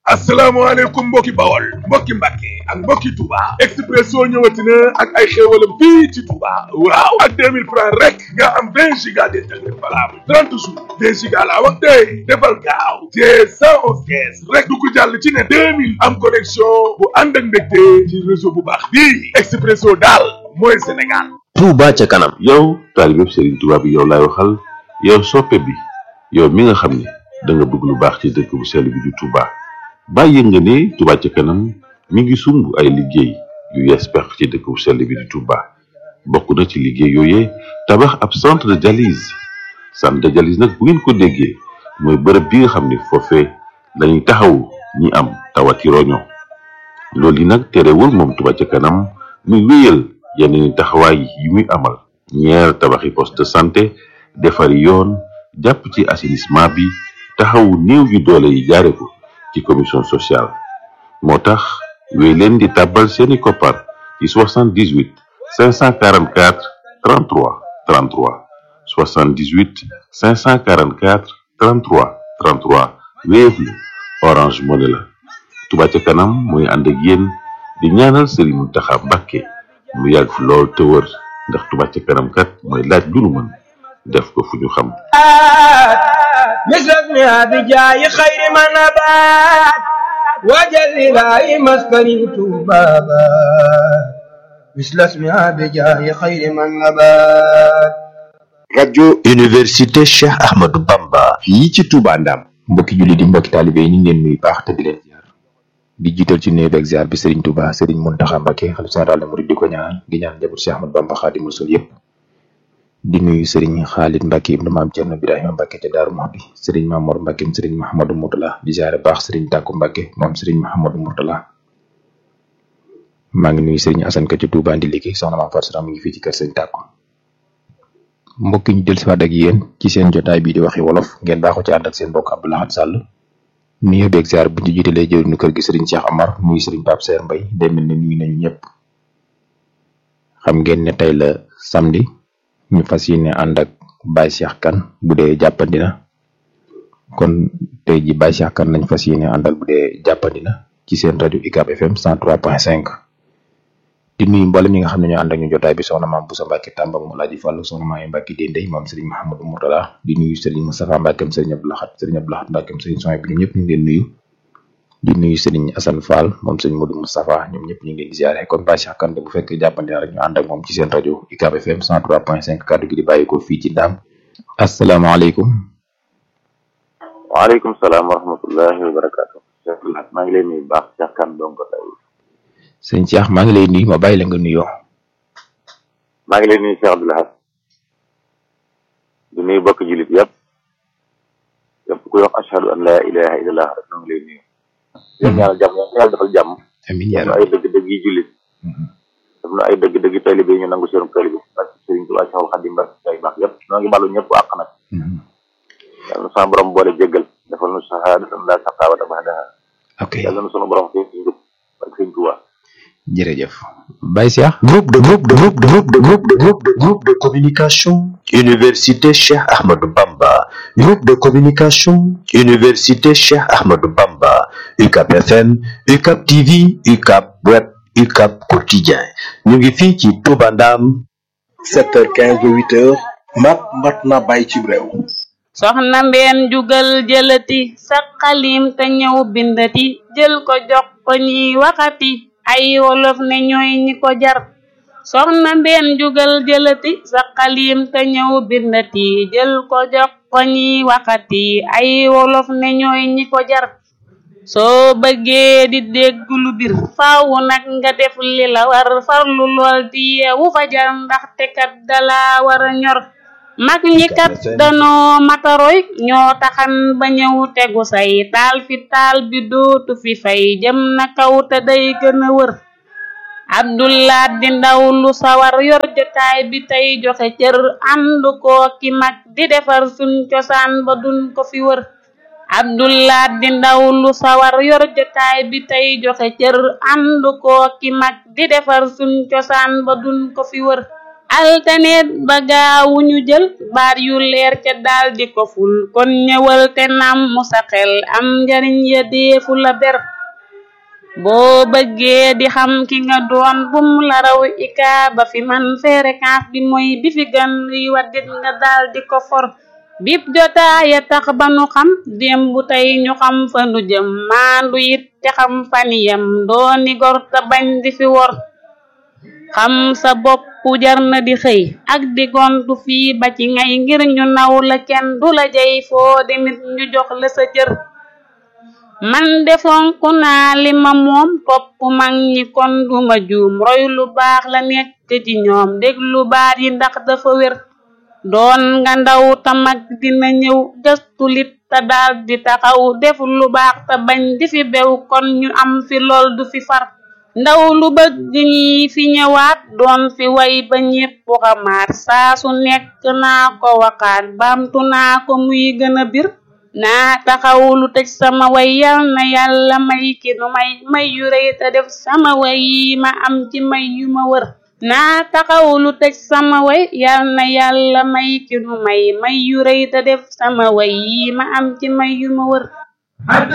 asalaamaaleykum mbokki bawol mbokki mbàkke ak mbokki Touba Expresso ñëwati na ak ay xéewalam fii ci Touba waaw ak 2000 francs rek nga am 20 giga d'internet valable 30 jours 20 giga laa wax tey defal gaaw te 111 caisse rek du ko jàll ci ne 2000 am connexion bu ànd ak mbégte ci réseau bu baax bii Expresso daal mooy Sénégal Touba ca kanam yow taalibe Serigne Touba bi yow laay waxal yow soppe bi yow mi nga xam ne da nga bëgg lu baax ci dëkk bu sell bi di Touba bàyyi nga ne Touba ca kanam mi ngi sumb ay liggéey yu yees pex ci dëkk bu sell bi di Touba bokk na ci liggéey yooyee tabax ab centre de dialyse centre de dialyse nag bu ngeen ko déggee mooy bërëb bi nga xam ne foofee lañuy taxawu ñi am tawati roño loolu yi nag terewul moom Touba ca kanam muy wéyal yeneen taxawaay yi muy amal ñeer tabaxi poste de santé defari yoon jàpp ci assainissement bi taxawu néew yu doole yi jaare ko ci commission sociale moo tax wéy leen di tàbbal seeni koppar ci 78 544 33 33 78 544 33 33 Wave la Orange Money la Touba ca kanam mooy ànd ak yéen di ñaanal Serigne Mountakha Mbacké mu yàgg fi lool te wër ndax Touba ca kanam kat mooy laaj lu nu mën def ko fu ñu xam مثل بجاي خير ما نبات وجل لاي مسكني بابا مثل اسمها بجاي خير ما نبات rajo Université Cheikh Ahmadou Bamba fii ci Touba Ndam mbokki julli di mbokki taalibe yi ñu ngi leen nuyu baax te di leen ziar di jiital ci nuyu beeg ziar bi Serigne Touba Serigne Mountakha Mbacké xalifa général des mourides di ko ñaanal di ñaan njaboot Cheikh Ahmadou Bamba Khadimou Rassoul yëpp di nuyu Serigne Khalid Mbacké ibnu maam Thierno Birahima Mbacké ca Daaru Muxti Serigne Mamour Mbacké Serigne Mahamadou Mourtala di ziare baax Serigne Tàkku Mbacké moom Serigne Mahamadou Mourtala maa ngi nuyu Serigne Assane Ka ci Touba ndi liggéey soxna maam Fatou mi ngi fii ci kër Serigne Tàkku mbokk ñu del siwaat ak yéen ci seen jotaay bii di waxi wolof ngeen baaxoo ci ànd ak seen mbokk Abdou Lahad Sall nuyu beeg ziar bu ñu jiitalee jëwriñu kër gi Serigne Cheikh Amar nuyu Serigne Pape Serre Mbaye day mel ne nuyu nañu ñëpp xam ngeen ne tey la samedi ñu fas yéene ànd ak Baye Cheikh Kane bu dee jàppandi na kon tey ji Baye Cheikh Kane lañ fas yéene àndal bu dee jàppandi na ci seen rajo UCAB FM 103.5 di nuyu mboolem ñi nga xam ne ñoo ànd ak ñu jotaay bi soxna maam Boussa Mbacke Tamba moom Alaaji Fàllu soxna maam Mbacke Dendey moom Serigne Mahamadou Mourtala di nuyu Serigne Moustapha Mbackeem Serigne Abdou Lahad Serigne Abdou Lahad Mbackeem Serigne Soy bi ñoom ñëpp ñu ngi leen nuyu di nuyu Serigne Assane Fall moom Serigne Modou Moustapha ñoom ñëpp ñu ngi leen di ziare kon Baye Cheikh Kane bu fekkee jàppandi na rek ñu ànd ak moom ci seen rajo UCAB FM 103.5 kàddu gi di bàyyi ko fii ci Ndaam asalaamaaleykum waaleykum salaam wa rahmatullahi wa barakatu Cheikh Lahat maa ngi leen nuyu baax Cheikh Kane donc tey sëñ Cheikh maa ngi lay nuyu ma bàyyi la nga nuyoo maa ngi leen nuyu Cheikh Abdou Lahad di nuyu bokk jullit yëpp yëpp kuy wax ashhadu an la ilaha illallah rek noo ngi lay nuyu yéen ñaanal jàmm yàlla defal jàmm amiin def na ay dëgg-dëgg yi jullit def na ay dëgg-dëgg yi taalibe yi ñu nangu seen taalibe parce que Sëriñ Tuubaa Cheikhul Khadim ba ay baax yëpp noo ngi balu ñëpp àq nag yàlla na sama borom boole jéggal defal nu sahaadatan la saqaawata ba'daha ok yàlla na sunu borom fii ci njub ak Sëriñ Tuubaa jërëjëf Baye Cheikh groupe de groupe de groupe de groupe de groupe de groupe de groupe de communication Université Cheikh Ahmadou Bamba groupe de communication Université Cheikh Ahmadou Bamba UCAB FM UCAB TV UCAB Web UCAB Quotidien ñu ngi fii ci Touba Ndam 7h15 ba 8h mat mat na bàyyi ci réew soxna mbeen jugal jëlati sa xalim te ñëw bindati jël ko jox ko ñiy waxati ay wolof ne ñooy ñi ko jar soxna mbeen jugal jëlati sa xalim te ñëw bindati jël ko jox ko ñiy waxati ay wolof ne ñooy ñi ko jar soo bëggee di dégg lu bir faaw nag nga def li la war farlu lool di yeewu fajar ndaxte kat dala war a ñor mag ñi kat danoo mataroy ñoo taxan ba ñëw tegu say taal fi taal bi dootu fi fay jëm na kaw te day gën a wër abdullah di ndaw lu sawar yor jotaay bi tey joxe cër ànd koo ki mag di defar suñ cosaan ba duñ ko fi wër abdullah di ndaw lu sawar yor jotaay bi tey joxe cër ànd koo ki mag di defar suñ cosaan ba duñ ko fi wër altaneet ba gaawu ñu jël baat yu leer ca daal di ko ful kon ñëwal te nam mu sa xel am njariñ ya deefu la ber boo bëggee di xam ki nga doon bum la raw ika ba fi man fréquence bi mooy bi fi gën yi waddit nga daal di ko for bip jotaaya tax ba nu xam démb tey ñu xam fa nu jëm maandu it te xam faniyam dooni gor te bañ di fi wor xam sa bopp jar na di xëy ak di gontu fii ba ci ngay ngir ñu naw la kenn du la jey foo demit ñu jox la sa cër man defonk naa li ma moom topp mag ñi kon duma juum roy lu baax la nekk ci ñoom déglu baat yi ndax dafa wér doon nga ndaw ta mag dina ñëw gëstu lit te daal di taxaw def lu baax te bañ di fi bew kon ñu am fi lool du fi far ndaw lu bëgg ñi fi ñëwaat doon fi way ba ñépp xamaat saa su nekk naa ko waxaat baamtu naa ko muy gën a bir naa taxaw lu tëj sama way yal na yàlla may ki nu may may yu rëy te def sama way yi ma am ci may yu ma wër naa taxaw lu tëj sama way yal na yàlla may ki nu may may yu rëy te def sama way yi ma am ci may yu ma wër